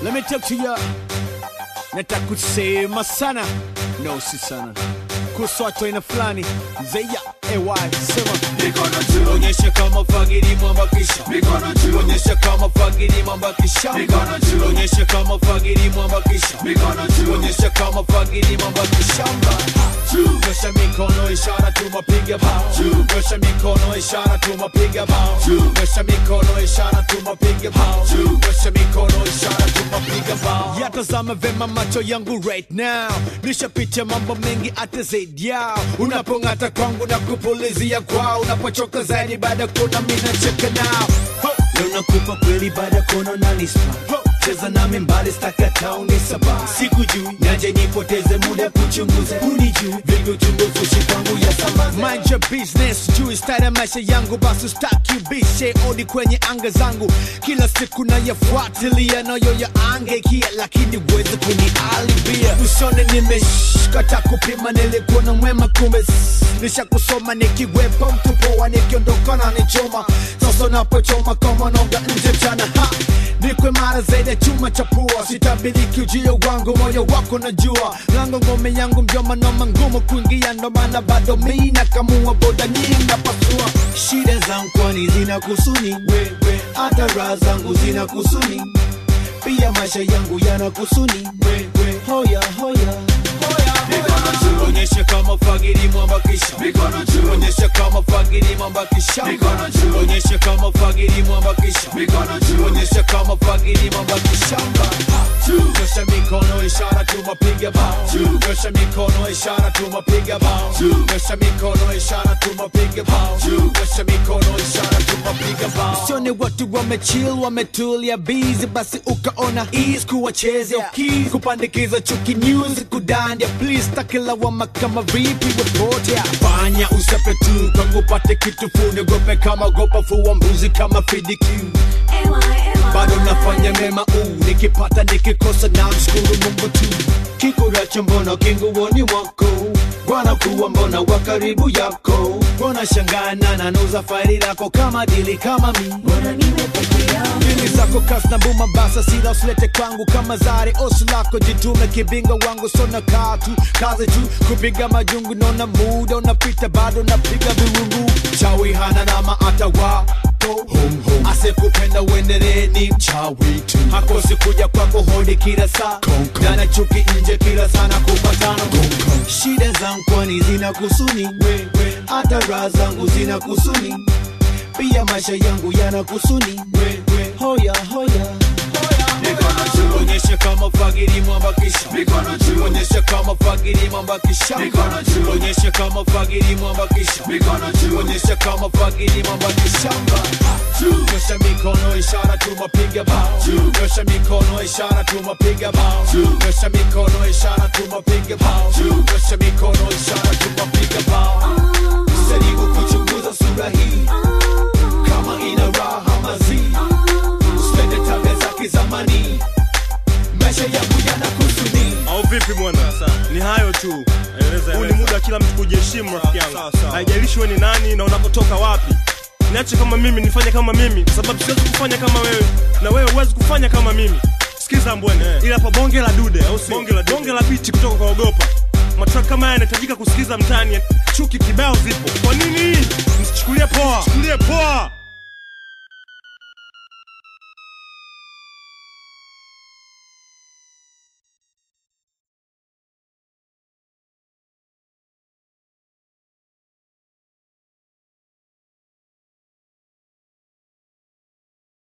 Let me talk to ya. Nataka kusema sana, no si sana, kuhusu watu aina fulani zeya ay sema Mikono juu, onyesha kama fagiri mwambakisha mikono juu, onyesha kama fagiri mwambakisha Mikono juu. onyesha kama fagiri mwambakisha mikono juu, onyesha kama fagiri mwambakishamba juu, nyosha mikono ishara tumapiga bao Juu. nyosha mikono ishara tumapiga bao Juu. nyosha mikono ishara tumapiga bao Juu. nyosha mikono ishara tumapiga bao yatazama vema macho yangu right now nishapitia mambo mengi hata zaidi yao unapong'ata kwangu na kupulizia kwao unapochoka zaidi baada kuna mina cheka nao Ho! leo nakupa kweli baada kono na nispa cheza nami mbali stakata unisaba sikujui naje nipoteze muda kuchunguza unijui vingi uchunguzi shipangu ya sambaza mind your business juu style ya maisha yangu basi staki bishe odi kwenye anga zangu kila siku nayafuatilia nayo ya angekia lakini uweze kunialibia usone nimeshkata kupima nilikuwa na mwema kumbe s- nisha kusoma nikiwepo mtupoa nikiondoka na nichoma sasa napochoma kama noga nje mchana ha nikwe mara zaidi ya chuma cha pua sitabiriki ujio wangu moyo wako najua lango ngome yangu mjoma noma ngumu kuingia ndo maana bado mi nakamua boda nyingi napasua shida zangu kwani zina kusuni wewe hata raha zangu zina kusuni pia maisha yangu yana kusuni wewe hoya hoya mikono juu, onyesha kama fagiri mwambakisha mikono juu, onyesha kama fagiri mwambakisha Mikono juu. onyesha kama fagiri mwambakisha mikono juu, onyesha kama fagiri mwambakishamba juu, nyosha mikono ishara tumapiga bao Juu. nyosha mikono ishara tumapiga bao Juu. nyosha mikono ishara tumapiga bao Juu. nyosha mikono ishara tumapiga bao usione watu wamechill wametulia busy basi ukaona ease kuwachezea keys kupandikiza chuki news kudandia please takilawama kama vipi wepotea fanya usape tu kwangu pate kitu fune gope kama gopa fua mbuzi kama fidikiu bado nafanya mema uu nikipata nikikosa na mshukuru mungu tu kikuracho mbona kinguoni mwako bwana kuwa mbona wa karibu yako mbona shangana nanuza faili lako kama dili kama mi Dili zako kas na buma basa sila usilete kwangu kama zare osu lako jitume kibinga wangu sona katu kazi tu kupiga majungu nona muda unapita bado napiga viwungu chawi hana nama hata wako asekupenda uendelee ni mchawi tu hakosi kuja kwako hodi kila saa dana chuki nje kila sana kupatana shida zangu kwani zina kusuni wewe hata raha zangu zina kusuni pia maisha yangu yana kusuni wewe hoya hoya mikono juu, onyesha kama fagiri mwambakisha mikono juu, onyesha kama fagiri mwambakisha Mikono juu. onyesha kama fagiri mwambakisha mikono juu, onyesha kama fagiri mwambakishamba juu, nyosha mikono ishara tumapiga bao Juu. nyosha mikono ishara tumapiga bao Juu. nyosha mikono ishara tumapiga bao Juu. nyosha mikono ishara tumapiga bao jaribu kuchunguza sura hii kama ina raha mazii usipende tabia za kizamani maisha yangu yana kusuni au vipi bwana ni hayo tu huu ni muda wa kila mtu kujiheshimu rafiki yangu haijalishi we ni nani na unakotoka wapi niache kama mimi nifanye kama mimi kwa sababu siwezi kufanya kama wewe na wewe huwezi kufanya kama mimi sikiza mbwene ila pa bonge la dude au sio bonge la, bonge la bichi kutoka kwa ogopa matrack kama haya yanahitajika kusikiza mtaani chuki kibao zipo kwa nini msichukulie poa msichukulie poa